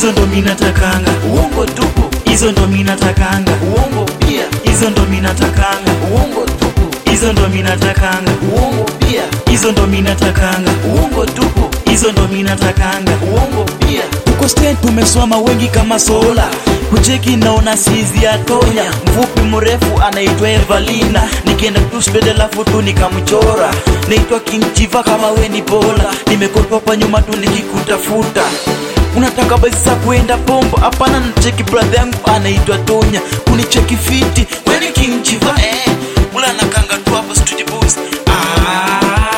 hizo ndo minatakanga uongo tupu, hizo ndo minatakanga uongo pia, hizo ndo minatakanga uongo tupu, hizo ndo minatakanga uongo pia, hizo ndo minatakanga uongo tupu, hizo ndo minatakanga uongo pia, tuko state tumesoma wengi kama sola kucheki naona sizi ya tonya mfupi mrefu anaitwa evalina nikienda tu sped alafu tu nikamchora naitwa king chiva kama we ni bola nimekopa hapa nyuma tu nikikutafuta unataka basi za kuenda pombo hapana nacheki brother yangu anaitwa tonya kunicheki fiti weni king chiva eh. ula nakanga tu hapa street boys ah.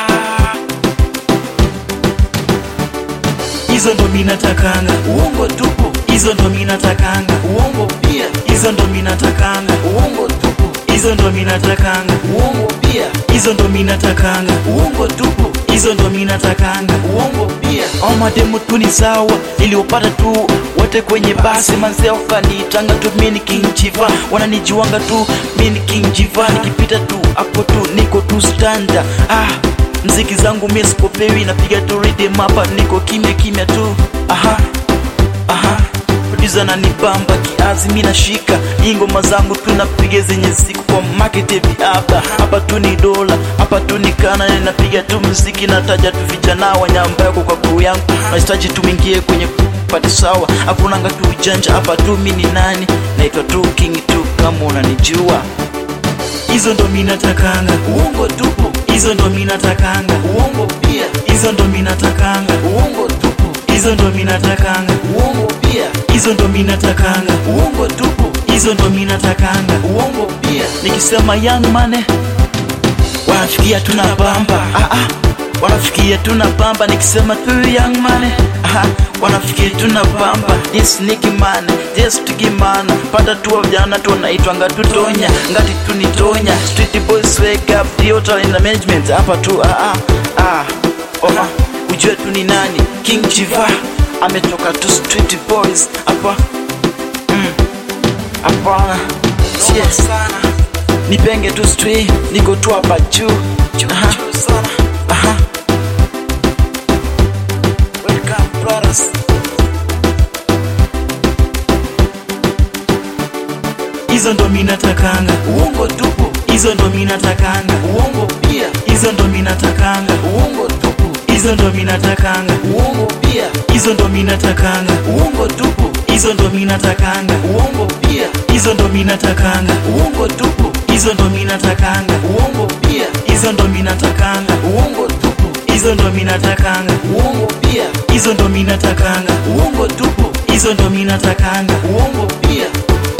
hizo ndo minatakanga uongo tupu, hizo ndo minatakanga uongo pia, hizo ndo minatakanga uongo tupu, hizo ndo minatakanga uongo pia, hizo ndo minatakanga uongo tupu, hizo ndo minatakanga uongo pia, au mademu tu ni sawa niliopata tu wote kwenye basi manzee wakaniitanga tu mini king chiva wananijuanga tu mini king chiva nikipita tu hapo tu niko tu standa ah mziki zangu mie sikopewi napiga tu rhythm hapa niko kimya kimya tu aha aha producer ananibamba kiazi mi nashika hii ngoma zangu tu napiga zenye siku kwa market hivi hapa hapa tu ni dola hapa tu ni kana napiga tu mziki nataja tu vijana wanyambayako kwa kuu yangu nahitaji tu mingie kwenye pati sawa hakunanga tu ujanja hapa tu mi ni nani naitwa tu king tu kama unanijua hizo ndo minatakanga uongo tupu, hizo ndo minatakanga uongo pia, hizo ndo minatakanga uongo tupu, hizo ndo minatakanga uongo pia, hizo ndo minatakanga uongo tupu, hizo ndo minatakanga uongo pia, nikisema young money wanafikia tuna bamba ah, ah. wanafikia tuna bamba nikisema tu young money ah, wanafikia tuna bamba this niki man just gimana pata tu vijana tu wanaitwanga tu tonya ngati tu ni tonya street boys wake up theater in the management hapa tu ah, ah, ah. Oha, ujue tu ni nani king chiva ametoka tu street boys hapa mm. hapana yes nipenge tu stri niko tu hapa juu Aha. Aha. Welcome, brothers. hizo ndo minatakanga uongo tupu, hizo ndo minatakanga uongo pia, hizo ndo minatakanga uongo tupu, hizo ndo minatakanga uongo pia, hizo ndo minatakanga uongo tupu, hizo ndo minatakanga uongo pia, hizo ndo minatakanga uongo tupu, hizo ndo minatakanga uongo pia, hizo ndo minatakanga uongo tupu, hizo ndo minatakanga uongo pia, hizo ndo minatakanga uongo tupu, hizo ndo minatakanga uongo pia,